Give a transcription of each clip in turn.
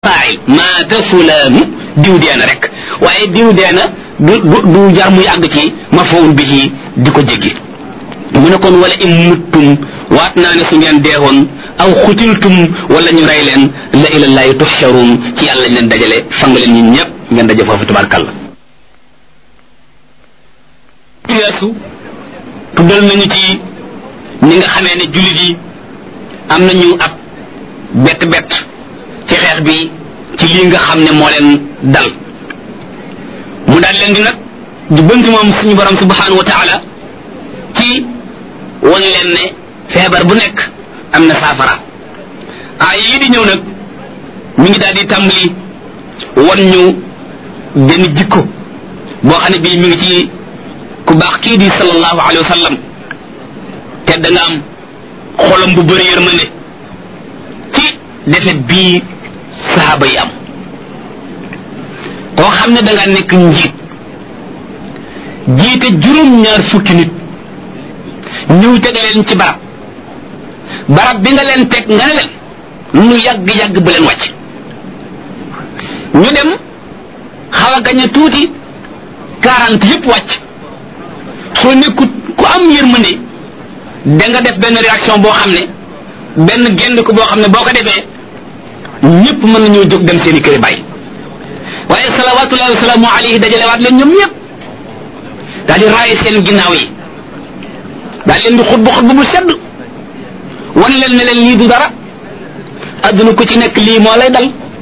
faa'il maata fulaanu diw dee na rek waaye diw dee na du du du jar muy àgg ci mafoon bihi di ko jéggi mu ne kon wala in muttum waat naa ne su ngeen deewoon aw xutiltum wala ñu rey leen la ilallahi tuhsharun ci yàlla lañ leen dajale fang leen ñun ñëpp ngeen daje foofu tabarkalla weesu tuddal nañu ci ñi nga xamee ne jullit yi am nañu ab bett bett ci xeex bi ci lii nga xam ne moo leen dal mu daal leen di nag du bënt moom suñu borom subhanahu wa taala ci wan leen ne feebar bu nekk am na saafara aay yii di ñëw nag mi ngi daal di tàmbali wan ñu benn jikko boo xam ne bii mi ngi ci ku baax kii di sallallahu alayhi wa sallam te da nga am xolam bu bëri yërmande ci defet bii sahaaba yi am koo xam ne da nga nekk njiit jiite juróom-ñaar fukki nit ñëw teg leen ci barab barab bi nga leen teg nga ne leen lu yàgg-yàgg bu leen wàcc ñu dem xaw a gañ a tuuti quarante yëpp wàcc soo nekkut ku am yërmande da nga def benn réaction boo xam ne benn génn ko boo xam ne boo ko defee ñëpp mën nañoo jóg dem seeni këri bàyyi waaye salawatullahi wasalaamu alayhi dajalewaat leen ñoom ñëpp daal di raaye seen ginnaaw yi daal leen di xutbu xutbu bu sedd wan leen ne leen lii du dara adduna ku ci nekk lii moo lay dal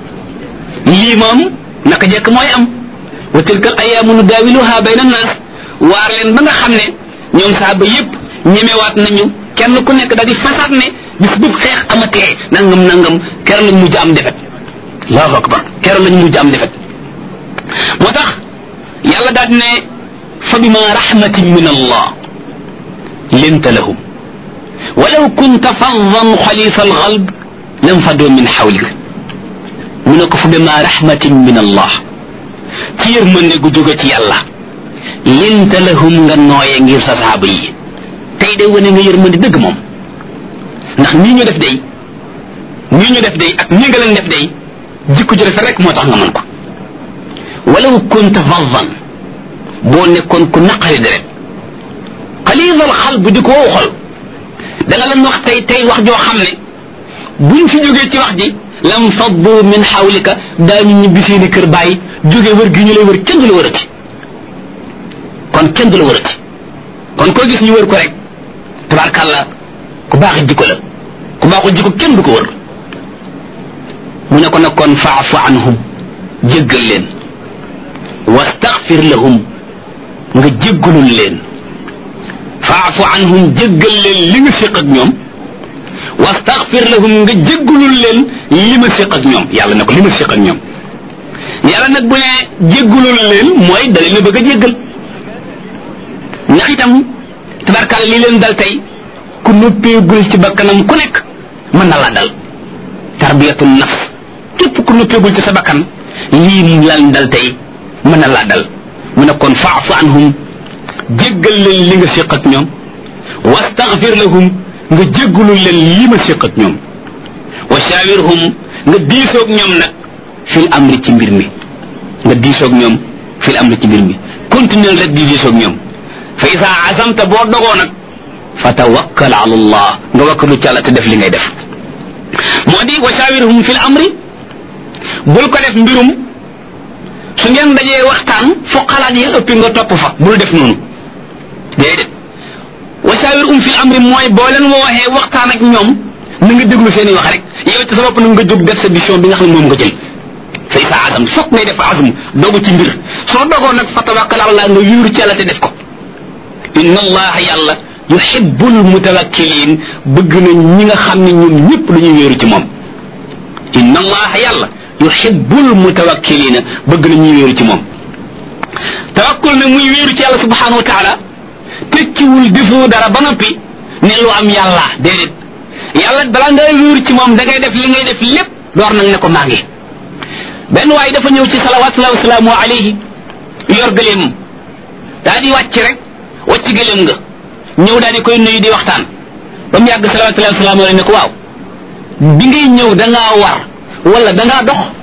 lii moom naka jekk mooy am wa tilka al ayaamu nudaawiluha bayna annaas waar leen ba nga xam ne ñoom saaba yépp ñemewaat nañu kenn ku nekk daal di fasaat ne bis bu xeex amatee nangam nangam keroog lañ mujj am defet allahu akbar keroog lañ mujj am defet moo tax yàlla daal ne fa bima rahmatin min allah linta lahum walaw kunta faddan xalisa alxalb lam fadoo min xawlik mu ne ko fa bima rahmatin min allah ci yërmande gu jóge ci yàlla linta lahum nga nooye ngir sa saaba yi tey day wane nga yërmande dëgg moom ndax nii ñu def day nii ñu def day ak nii nga leen def day jikko ju rafet rek moo tax nga mën ko walaw kunta faddan boo nekkoon ku naqari deret xaliisal xal bu di ko wow xol da nga leen wax tey tey wax joo xam ne buñ fi jógee ci wax ji lam faddu min xawlika daañu ñibbi seeni kër bàyyi jógee wër gi ñu lay wër kenn du la wërati kon kenn du la wërati kon koo gis ñu wër ko rek tabarkàlla ku baax jikko la ku baaxul jikko kenn du ko wër mu ne ko nag kon faafu anhum jéggal leen wastaxfir lahum nga jéggalul leen faafu anhum jéggal leen li nga séq ak ñoom wastaxfir lahum nga jéggalul leen li ma séq ak ñoom yàlla ne ko li ma séq ak ñoom yàlla nag bu ne jéggalul leen mooy da leen a bëgg a jéggal ndax itam tabarkaale li leen dal tey ku noppeegul ci bakkanam ku nekk mën na la dal tarbiyatul nafs képp ku noppeegul ci sa bakkan lii lan dal tey mën na laa dal mu ne kon faafu anhum jéggal leen li nga séq ak ñoom wastaghfir lahum nga jéggalul leen li ma séq ak ñoom wa shawirhum nga diisoog ñoom nag fil amri ci mbir mi nga diisoog ñoom fil amri ci mbir mi continuer rek di diisoog ñoom fa isa azamta boo dogoo nag fa tawakkal ala allah nga wakkalu ci àlla te def li ngay def moo di wa shawirhum fil amri bul ko def mbirum su ngeen dajee waxtaan fu xalaat yi ëppi nga topp fa bul def noonu déedéet wa shawirhum fil amri mooy boo leen wooxee waxtaan ak ñoom na nga déglu seen i wax rek yow ci sa bopp na nga jóg def sa décision bi nga xam ne moom nga jël fa isa azam fokk ngay def azm dogu ci mbir soo dogoo nag fa tawakkal ala allah nga yuuru ci yàlla te def ko inna allaha yàlla yuhibbul mutawakkilin bëgg na ñi nga xam ne ñoom ñëpp dañuy wéeru ci moom inna allaha yàlla yuhibbul mutawakkilina bëgg na ñuy wéeru ci moom tawakkul nag muy wéeru ci yàlla subhanahu wa taala tekkiwul defoo dara ba noppi ne lu am yàlla déedéet yàlla balaa ngay wéeru ci moom da ngay def li ngay def lépp door nag ne ko maa ngi benn waaye dafa ñëw ci salawatullahi wasalaamu alayhi yor gëleem daa di wàcc rek wàcc gëleem nga ñëw daal di koy nuyu di waxtaan ba mu yàgg salawatullahi wasalaamu alayhi ne ko waaw bi ngay ñëw da ngaa war wala da ngaa dox